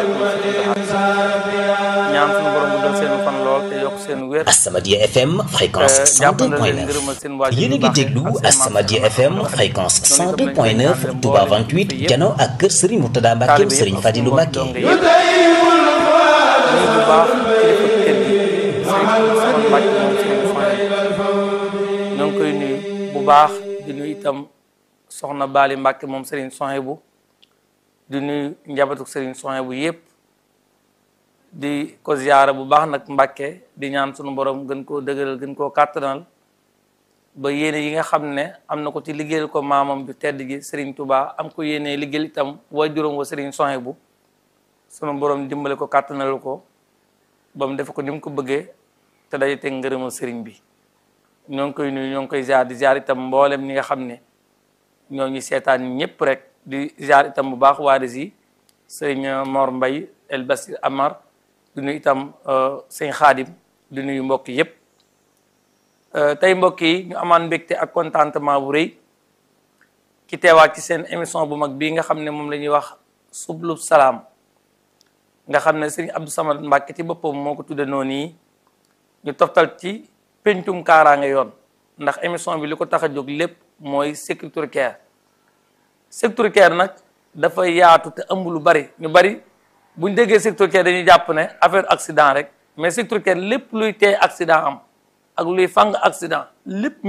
ñaan suñu borom bu dal seen fan lool te yokk seen wér As-Samadiyya FM fréquence jàppandal leen 102.9 ngërëmal seen waajur yéen a yu ngi baax yi déglu ak seen maam As-Samadiyya Cheikh FM Ahmadou fréquence Noonu itam lañ koy ñaanal 102.9 Touba mboolem 28 kilifa yëpp. jano ak kër Serigne Mourtada Mbacke taalibe yëpp Serigne ak Fadilou mbokk Mbacke donge yëpp nuyu bu baax kilifa kër gi Serigne Ousmane Mbacke moom Serigne Sohaibou ñoo ngi koy nuyu bu baax di nuyu itam soxna Bali Mbacke moom Serigne Sohaibou di nuyu njabootu Serigne Sohaibou yëpp di ko ziyaara bu baax nag Mbacke di ñaan sunu borom gën koo dëgëral gën koo kàttanal ba yéene yi nga xam ne am na ko ci liggéeyal ko maamam ju tedd gi Serigne Touba am ko yéene liggéeyal itam waajuram wa Serigne Sohaibou sunu borom dimbale ko kàttanal ko ba mu def ko ni mu ko bëggee te day teg ngërëmal Serigne bi ñoo ngi koy nuyu ñoo ngi koy ziar di ziar itam mboolem ñi nga xam ne ñoo ngi seetaan ñëpp rek di ziar itam bu baax waa yi sëñ Mor Mbay El Basir Amar di nuyu itam sëñ Xaadim di nuyu mbokk yëpp tey mbokk yi ñu amaan mbégte ak contentement bu rëy ki teewaat ci seen émission bu mag bii nga xam ne moom la ñuy wax sublub salaam nga xam ne sëñ Abdou Samad Mbàkke ci boppam moo ko tudde noonu yi ñu toftal ci pencum kaaraange yoon ndax émission bi li ko tax a jóg lépp mooy sécurité sécurité nag dafa yaatu te ëmb lu bari ñu bari buñ déggee sécurité dañuy jàpp ne affaire accident rek mais sécurité lépp luy tee accident am ak luy fang accident lépp